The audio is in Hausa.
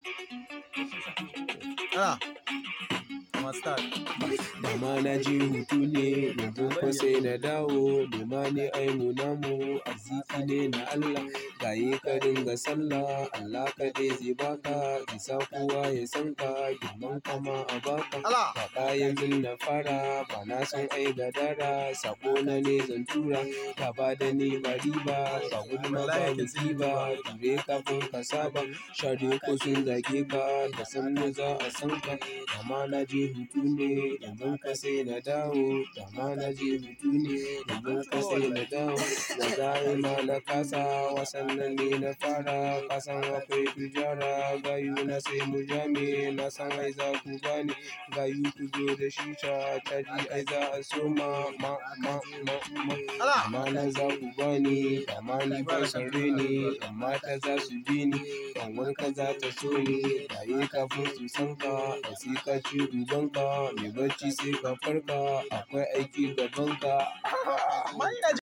Ah, Mama start. Dama na je hutu ne, yanzu fa sai na dawo. Nema ne ai mu namu, arziki ne na Allah. Gaye ka dinga sallah, Allah kaɗai zai baka. Isa kowa ya san ka, girman kama a baka. Allah. Faɗa yanzu na fara, ba na san ai gadara. Sako na ne zan tura, ka ba da ni ba riba. Ba gulma ba biki ba, ture kafin ka saba. Shade ko sun zage ka, da sannu za a san ka. Dama na je hutu ne, yanzu ka sai na dawo. Dama na je hutu ne, yanzu ka sai na dawo. Da zai ma na kasa, wasan nan ne na fara. Kasan akwai tujara, gayu na sai mu jame. Na san ai za ku gane, gayu ku zo da shisha. Caji ai za a soma, ma, ma, ma, ma. Allah. Dama na za ku gane, dama ni ba san reni. Amma ta za su bi ni, kanwar ka za ta so ni. Gaye kafin su san ka, da sai ka ci ubanka. Mai bacci sai ka farka, akwai aiki gaban ka. Manya